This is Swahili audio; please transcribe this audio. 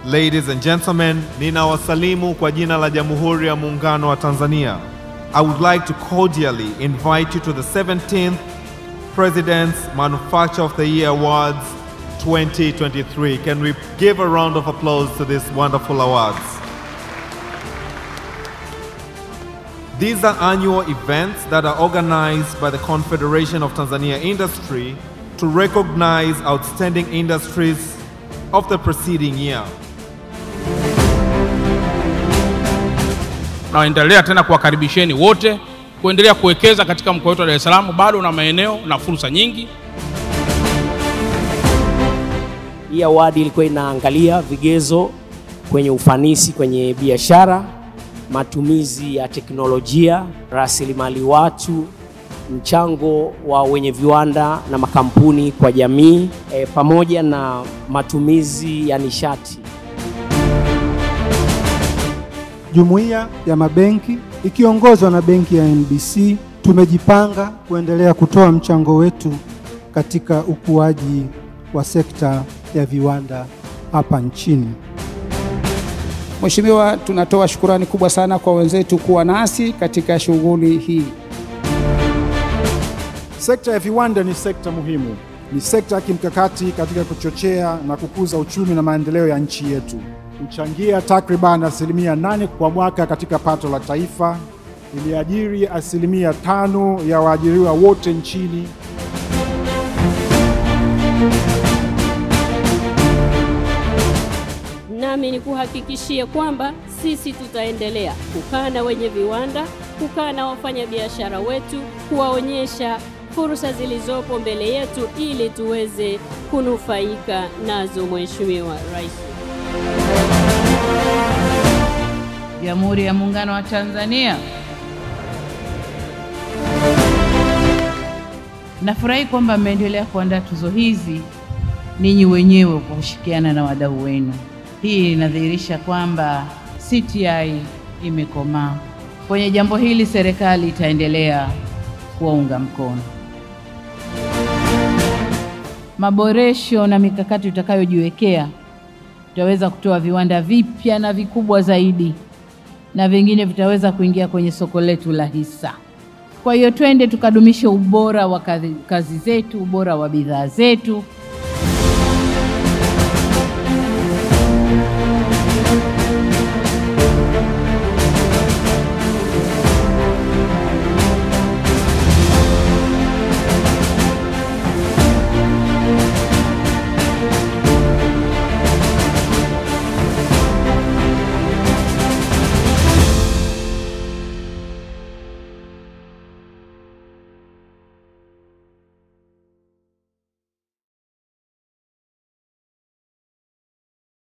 Ladies and gentlemen, ninawasalimu kwa jina la Jamhuri ya Muungano wa Tanzania. I would like to cordially invite you to the 17th President's Manufacturer of the Year Awards 2023. Can we give a round of applause to these wonderful awards? These are annual events that are organized by the Confederation of Tanzania Industry to recognize outstanding industries of the preceding year. Naendelea tena kuwakaribisheni wote kuendelea kuwekeza katika mkoa wetu wa Dar es Salaam. Bado una maeneo na fursa nyingi. Hii awadi ilikuwa inaangalia vigezo kwenye ufanisi kwenye biashara, matumizi ya teknolojia, rasilimali watu, mchango wa wenye viwanda na makampuni kwa jamii e, pamoja na matumizi ya nishati. Jumuiya ya mabenki ikiongozwa na benki ya NBC tumejipanga kuendelea kutoa mchango wetu katika ukuaji wa sekta ya viwanda hapa nchini. Mheshimiwa, tunatoa shukurani kubwa sana kwa wenzetu kuwa nasi katika shughuli hii. Sekta ya viwanda ni sekta muhimu, ni sekta ya kimkakati katika kuchochea na kukuza uchumi na maendeleo ya nchi yetu. Huchangia takriban asilimia nane kwa mwaka katika pato la taifa, iliajiri asilimia tano ya waajiriwa wote nchini. Nami ni kuhakikishie kwamba sisi tutaendelea kukaa na wenye viwanda, kukaa na wafanyabiashara wetu, kuwaonyesha fursa zilizopo mbele yetu ili tuweze kunufaika nazo. Mheshimiwa Rais. Jamhuri ya Muungano wa Tanzania. Nafurahi kwamba mmeendelea kuandaa tuzo hizi ninyi wenyewe kwa kushirikiana na wadau wenu. Hii inadhihirisha kwamba CTI imekomaa. Kwenye jambo hili serikali itaendelea kuwaunga mkono. Maboresho na mikakati tutakayojiwekea, tutaweza kutoa viwanda vipya na vikubwa zaidi na vingine vitaweza kuingia kwenye soko letu la hisa. Kwa hiyo twende tukadumishe ubora wa kazi, kazi zetu, ubora wa bidhaa zetu